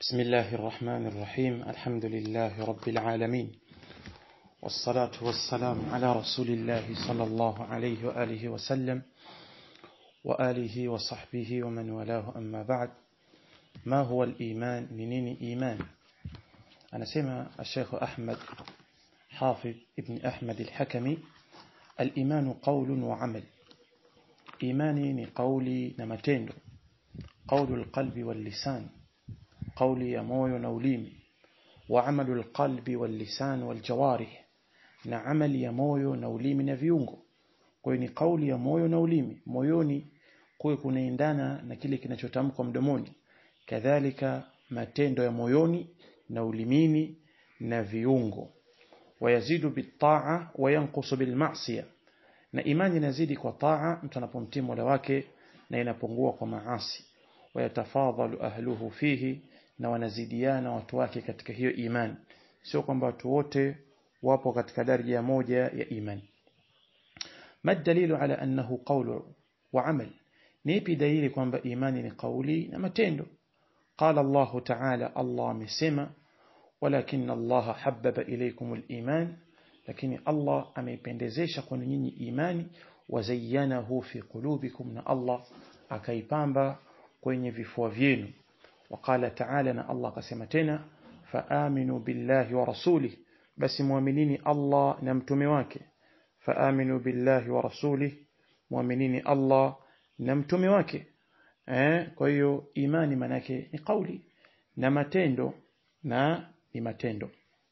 بسم الله الرحمن الرحيم الحمد لله رب العالمين والصلاة والسلام على رسول الله صلى الله عليه وآله وسلم وآله وصحبه ومن والاه أما بعد ما هو الإيمان منين إيمان أنا سمع الشيخ أحمد حافظ ابن أحمد الحكمي الإيمان قول وعمل إيماني قولي نمتين قول القلب واللسان قولي يا موyo na ulimi وعمل القلب واللسان والجوارح na amali ya moyo na ulimi na viungo kwa hiyo ni kauli ya moyo na ulimi moyoni kuwe kunaendana na kile kinachotamkwa mdomoni kadhalika matendo ya moyoni na ulimini na viungo wayazidu bitaa wayanqusu bilmasiya na imani inazidi kwa taa mtu anapomtii Mola wake na inapungua kwa maasi wayatafadhalu ahluhu fihi na wanazidiana watu wake katika hiyo imani sio kwamba watu wote wapo katika daraja moja ya imani ما الدليل على أنه قول وعمل نيبي دليل kwamba imani ni kauli na matendo قال الله تعالى الله مسما ولكن الله حبب إليكم الإيمان lakini Allah ameipendezesha kwenu nyinyi imani wazayanahu fi qulubikum na Allah akaipamba kwenye vifua vyenu وقال تعالى na Allah akasema tena faaminu billahi wa rasulih basi muaminini Allah na mtume wake faaminu billahi wa rasulih muaminini Allah na mtume wake eh kwa hiyo imani manake ni kauli na matendo na ni matendo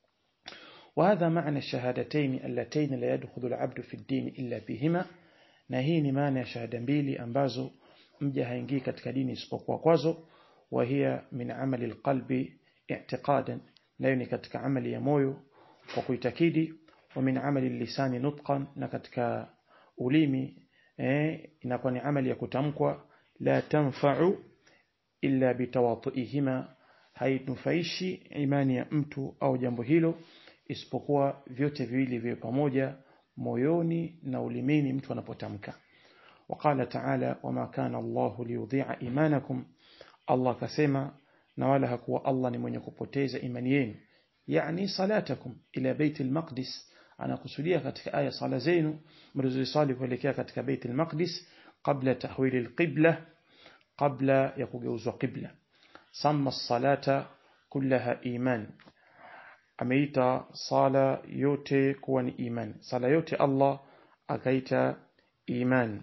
وهذا معنى الشهادتين اللتين لا يدخل العبد في الدين إلا بهما na hii ni maana ya shahada mbili ambazo mja haingii katika dini isipokuwa kwazo wa hiya min amali alqalbi i'tiqadan nayo ni katika amali ya moyo kwa kuitakidi wa min amali lisani nutqan na katika ulimi eh, inakuwa ni amali ya kutamkwa la tanfa'u illa bitawatuihima hainufaishi imani ya mtu au jambo hilo isipokuwa vyote viwili viwe pamoja moyoni na ulimini mtu anapotamka وقال تعالى وما كان الله ليضيع إيمانكم الله كسما نوالا hakuwa Allah ni mwenye kupoteza imani yenu yani salatakum ila bait al-maqdis anakusudia katika aya sala zenu mlizosali kuelekea katika bait al-maqdis qabla tahwil al-qibla qabla ya kugeuzwa qibla samma as-salata kullaha iman ameita sala yote kuwa ni iman sala yote Allah akaita iman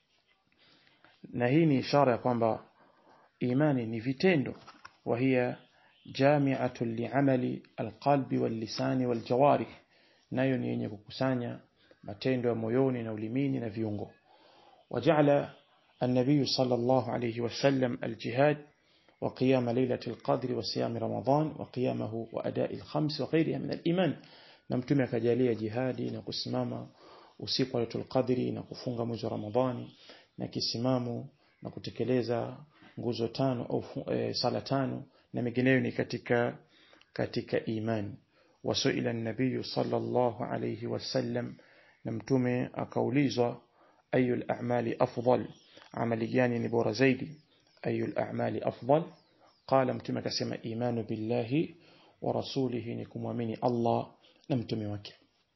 na hii ni ishara ya kwamba imani ni vitendo وهي جامعة لعمل القلب واللسان والجوارح nayo ni yenye kukusanya matendo ya moyoni na ulimini na viungo وجعل النبي صلى الله عليه وسلم الجهاد وقيام ليلة القدر وصيام رمضان وقيامه وأداء الخمس وغيرها من الإيمان نمتمع كجالية جهادي نكسمام usiku wa Lailatul Qadri na kufunga mwezi wa Ramadhani na kisimamu na kutekeleza nguzo tano au e, sala tano na mengineyo ni katika katika imani wasuila nabii sallallahu alayhi wasallam na mtume akaulizwa ayu al-a'mali afdal amali gani ni bora zaidi ayu al-a'mali afdal qala mtume akasema imanu billahi wa rasulihi ni kumwamini Allah na mtume wake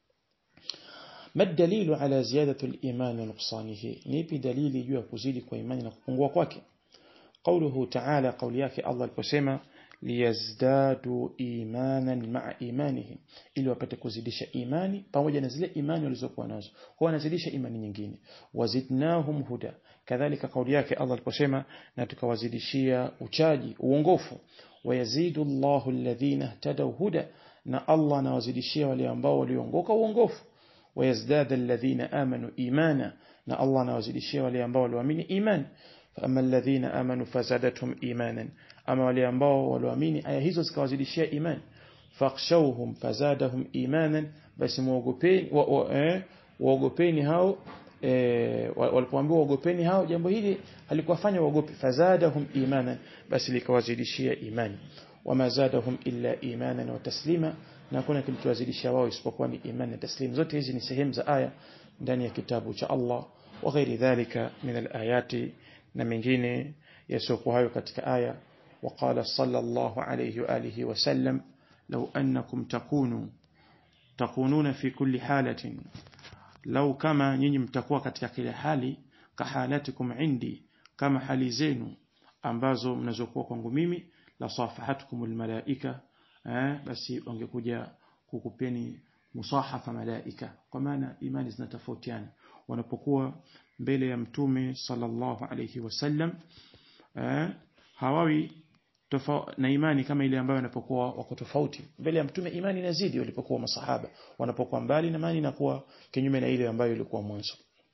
ما الدليل على زيادة الإيمان ونقصانه نيبي دليل يجوا كزيد كويمان نقوم kwake قوله تعالى قول yake Allah aliposema liyazdadu imanan ma'a imanihim ili wapate kuzidisha imani pamoja na zile imani walizokuwa nazo kwa wanazidisha imani nyingine wazidnahum huda kadhalika kauli yake Allah aliposema na tukawazidishia uchaji uongofu wayazidu Allahu alladhina ihtadaw huda na Allah anawazidishia wale ambao waliongoka uongofu wayazdada alladhina amanu imana na Allah anawazidishia wale ambao walioamini imani فأما الذين آمنوا فزادتهم إيمانا أما wale ambao walioamini aya hizo zikawazidishia imani fakhshawhum fazadahum imanan basi muogopeni waogopeni hao walipoambiwa waogopeni hao jambo hili halikuwafanya waogope fazadahum imanan basi likawazidishia imani wama zadahum illa imanan wa taslima na kuna kilichowazidishia wao isipokuwa ni imani na taslim zote hizi ni sehemu za aya ndani ya kitabu cha Allah wa ghairi dhalika min al-ayati na mengine yasiokuwa hayo katika aya وقال صلى الله عليه وآله وسلم لو أنكم تكونوا تكونون في كل حالة لو كما nyinyi mtakuwa katika kila hali kahalatikum indi kama hali zenu ambazo mnazokuwa kwangu mimi la safahatukumul malaika eh, basi wangekuja kukupeni musahafa malaika kwa maana imani zinatofautiana wanapokuwa mbele ya mtume sallallahu alayhi wasallam eh, hawawi na imani kama ile ambayo wanapokuwa wako tofauti mbele ya mtume imani inazidi walipokuwa masahaba wanapokuwa mbali na imani inakuwa kinyume na ile ambayo ilikuwa mwanzo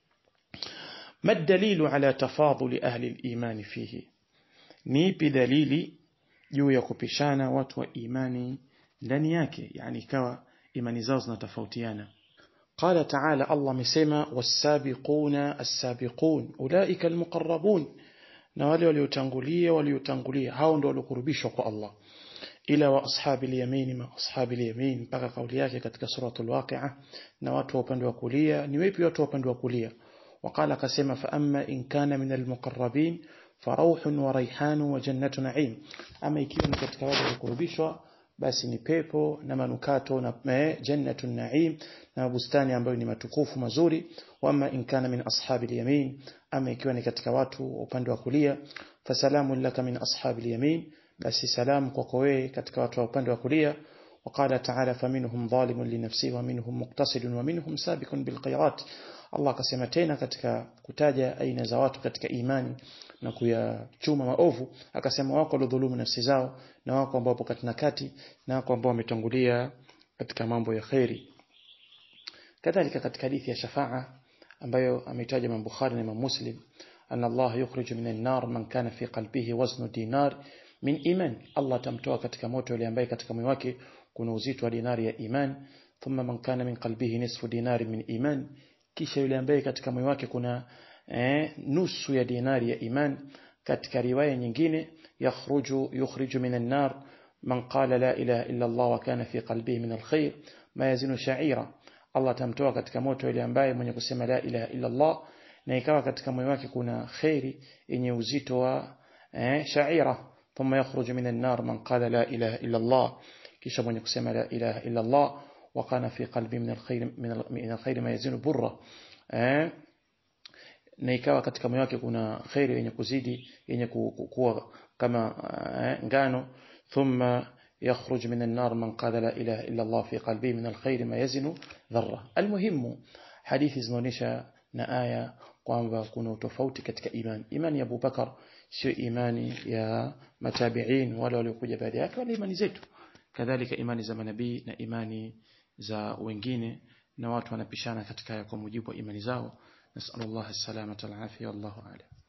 ما الدليل على تفاضل أهل الإيمان فيه نيبي دليلي juu ya kupishana watu wa imani ndani yake yani ikawa imani zao zinatofautiana قال تعالى الله مسما والسابقون السابقون أولئك المقربون na wale waliotangulia waliotangulia hao ndio waliokurubishwa kwa Allah ila wa ashabi al-yamin ma ashabi al-yamin mpaka kauli yake katika suratul waqi'a na watu wa upande wa kulia ni wapi watu wa upande wa kulia وقال akasema fa amma in kana min al-muqarrabin فروح وريحان وجنة نعيم أما ikiwa ni katika wale waliokurubishwa basi ni pepo na manukato na jannatu naim na bustani ambayo ni matukufu mazuri wama in kana min ashabi al-yamin ama ikiwa ni katika watu upande wa kulia fasalamu laka min ashabi al-yamin basi salamu kwako wewe katika watu wa upande wa kulia وقال تعالى فمنهم ظالم لنفسه ومنهم مقتصد ومنهم سابق بالخيرات Allah akasema tena katika kutaja aina za watu katika imani na kuyachuma maovu akasema wako waliodhulumu nafsi zao na wako ambao wapo katika kati na wako ambao wametangulia katika mambo ya khairi kadhalika katika hadithi ya shafaa ambayo ameitaja Imam Bukhari na Imam Muslim anna Allah yukhriju minan nar man kana fi qalbihi waznu dinar min iman Allah tamtoa katika moto yule ambaye katika moyo wake kuna uzito wa dinari ya iman thumma man kana min qalbihi nisfu dinari min iman kisha yule ambaye katika moyo wake kuna eh, nusu ya dinari ya iman katika riwaya nyingine yakhruju yukhriju minan nar man qala la ilaha illa Allah wa kana fi qalbihi min alkhair ma yazinu sha'ira Allah tamtoa katika moto yule ambaye mwenye kusema la ilaha illa Allah na ikawa katika moyo wake kuna khairi yenye uzito wa eh, sha'ira thumma yakhruju minan nar man qala la ilaha illa Allah kisha mwenye kusema la ilaha illa Allah وكان في قلبي من الخير من الخير ما يزين برا eh na ikawa katika moyo wake kuna khairi yenye kuzidi yenye kuwa kama ngano thumma يخرج من النار من قال لا إله إلا الله في قلبه من الخير ما يزن ذرة المهم حديث zinaonyesha na aya kwamba kuna utofauti katika imani imani ya Abubakar sio imani ya matabiin wale waliokuja baada yake wala imani zetu kadhalika imani za manabii na imani za wengine na watu wanapishana katika kwa mujibu wa imani zao nasallallahu alaihi wasallam wallahu a'lam